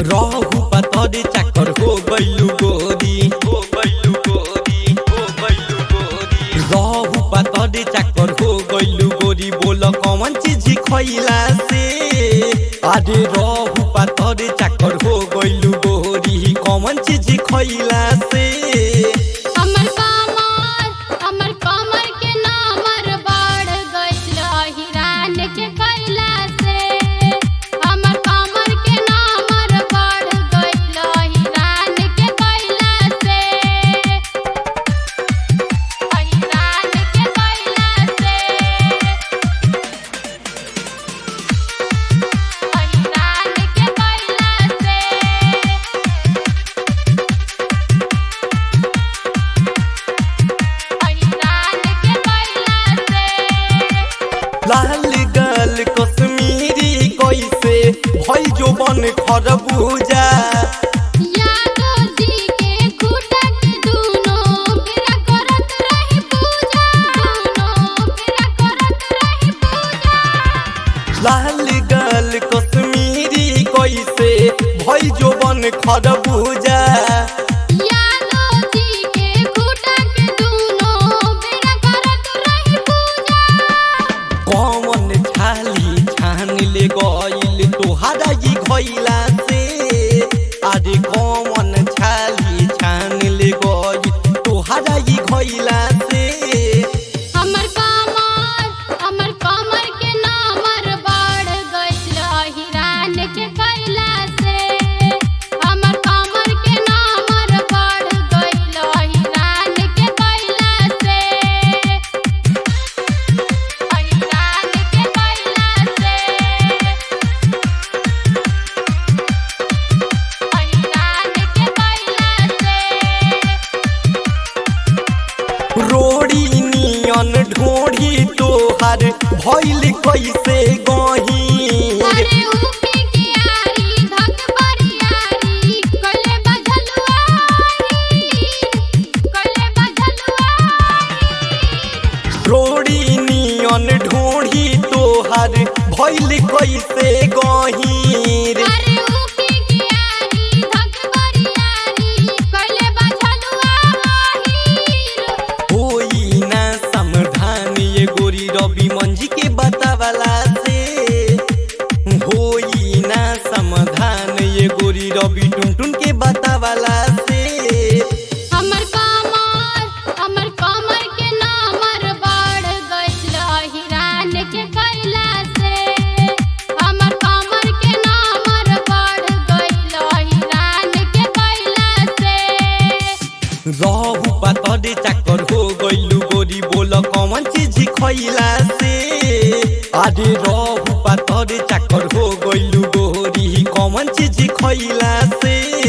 रहू पतरे चाकर हो गइलू गोरी हो गइलू गोरी हो गइलू गोरी रहू पतरे चाकर हो गइलू गोरी बोल कौन चीज खइला से अरे रहू पतरे चाकर हो गइलू गोरी कौन चीज खइला से हमर कमर हमर कमर के नामर बढ़ गइल हिरान के कैला से हमर कमर के नामर बढ़ गइल हिरान के कैला से हिरान के कैला से हिरान के कैला से हिरान के कैला से लाल गल कश्मीरी कैसे भई जो बन खरबूजा यादो जी के खूटा के दूनो बिरा करत रही पूजा दूनो बिरा करत रही पूजा लाल गल कश्मीरी कैसे भई जो बन खरबूजा यादो जी के खूटा के दूनो बिरा करत रही पूजा कौन छाली छान ले गइल तोहारा ई घइला से अरे कौन छाली छान ले गइल तोहारा ई घइला से हमर कमर हमर कमर के नामर बढ़ गइल हिरान के कैला से हमर कमर के नामर बढ़ गइल हिरान के कैला से हिरान के कैला से हिरान के कैला से रोड़ी नियन ढोढ़ी तोहार भइल कैसे गही अरे उके के आरी धक बरियारी कले बजलुआई कले बजलुआई रोड़ी नियन ढोढ़ी तोहार भइल कैसे गहीर अरे उके के आरी धक बरियारी कले बजलुआई होई ना समाधान ये गोरी रवि मंजी के बतावला से होई ना समाधान ये गोरी रवि टुनटुन के बतावला से हमर कमर हमर कमर के नामर बढ़ गइल हिरान के कैला से हमर कमर के नामर बढ़ गइल हिरान के कैला से रहू पातरे चाकर हो गइलू गोरी बोल कौन चीज खइला से अरे रहू पातरे चाकर हो गइलू गोरी कौन चीज खइला से